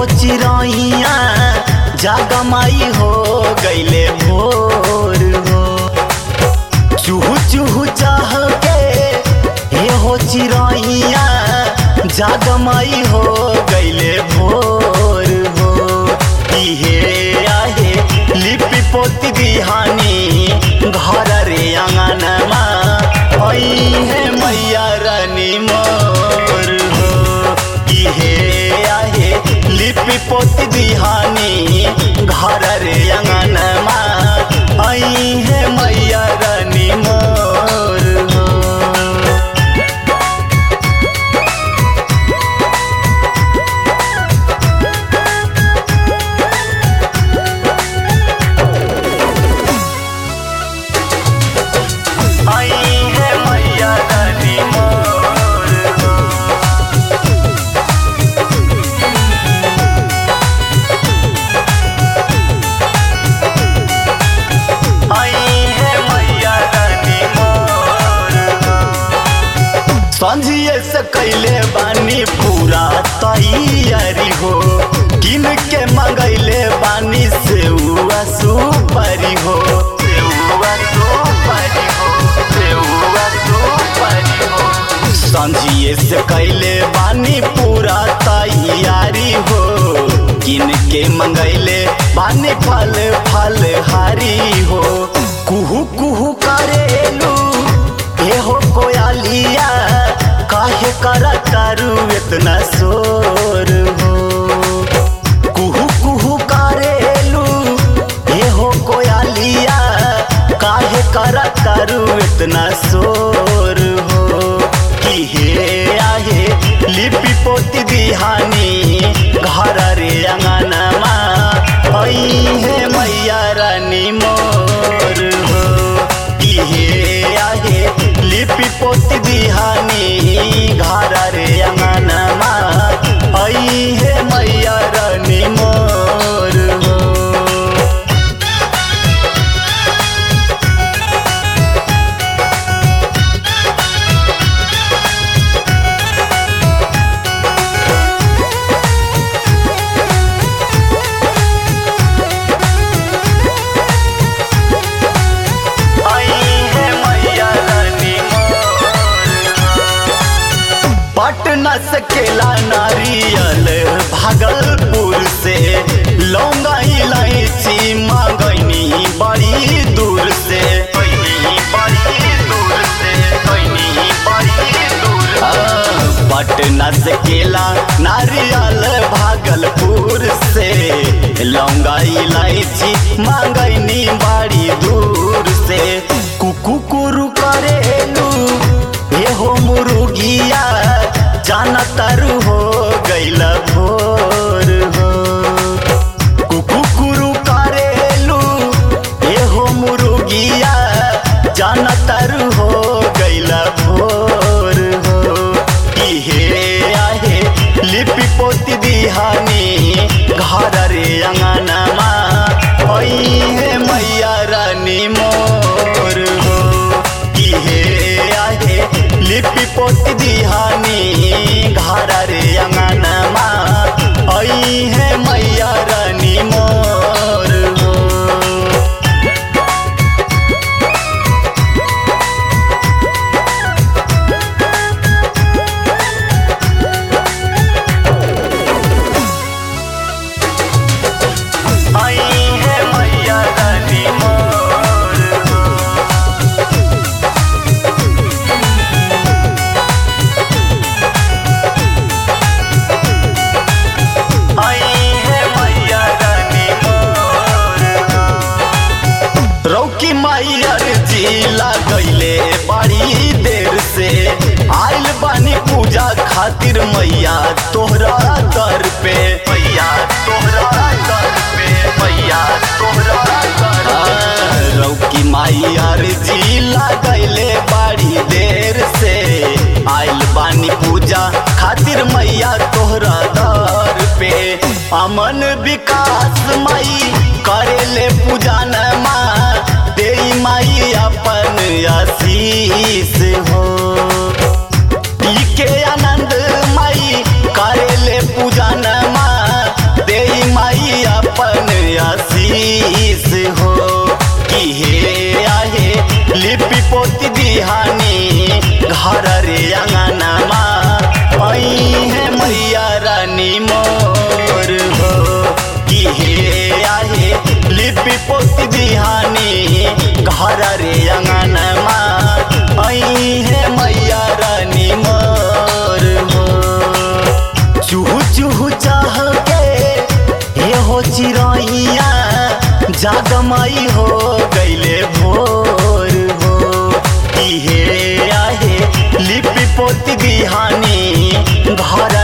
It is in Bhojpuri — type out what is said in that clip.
हो चिरैया जागमाई हो गईले भोर हो चूहू चूहू चाह के हे हो चिरैया जागमाई हो गईले भोर हो इहे आहे लिपि पोती दिहानी घर रे अंगनमा ऐ हे मैया रानी मोर हो इहे आहे लिपि पोती दिहानी घर रे अंगनमा ऐ हे मैया रानी मोर हो आई है मैया रानी मोर हो आई है मैया रानी मोर हो संझिए से कैले बानी पूरा तैयारी हो किन के मंगैले बानी सेउआ सुपारी हो सेउआ सुपारी हो सेउआ सुपारी हो संझिए से कैले बानी पूरा तैयारी हो किन के मंगैले बानी फल फल हारी हो कुहू कुहू करेलू ए हो कोयालिया काहे करा तारू इतना शोर हो कुहू कुहू करेलू ए हो कोयालिया काहे करा तारू इतना शोर हो कि हे आहे लिपि पोती दिहानी घर रे अंगनमा ऐ हे मैया रानी मोर हो कि हे आहे लिपि पोती दिहानी घर रे अंगनमा ऐ हे मैया रानी मोर हो आई है मैया रानी मोर पटना से केला नारियल भागलपुर से लौंगा इलायची मांगनी बड़ी दूर से बड़ी दूर से बड़ी दूर पटना से केला नारियल भागलपुर से लौंगा इलायची मांगनी बड़ी दूर से कुकु कुरु करेलू हे हो मुर्गिया जाना तारू हो गैला भोर हो कुकु कुरु करेलू हे हो मुर्गिया जाना तारू हो गैला भोर हो इहे आहे लिपि पोती दिहानी घर रे अंगनमा ऐ हे मैया रानी मोर हो इहे आहे लिपि पोती दिहानी घर रे अंगनमा ऐ हे मैया रानी मोर हो आई है मैया रानी मोर हो आई है मैया रानी मोर हो रौकी मैया जी लगैले बड़ी देर से आइल बानी पूजा खातिर मैया तोहरा दर पे मैया तोहरा दर पे मैया तोहरा दर पे रौकी मैया जी लगैले बड़ी देर से आइल बानी पूजा खातिर मैया तोहरा दर पे अमन विकास माई करेले पूजा न माँ दे माई अपन आशीष हो पी के आनंद माई करेले पूजा न माँ शीश हो कि हे आहे लिपि पोती दिहानी घर रे अंगनमा आई है मैया रानी मोर हो कि हे आहे लिपि पोती दिहानी घर रे अंगनमा आई है मैया रानी मोर हो चूहू चूहू चाह के हे हो चिरैया जागमई हो गईले भोर हो कि हे आहे लिपि पोती बिहानी घर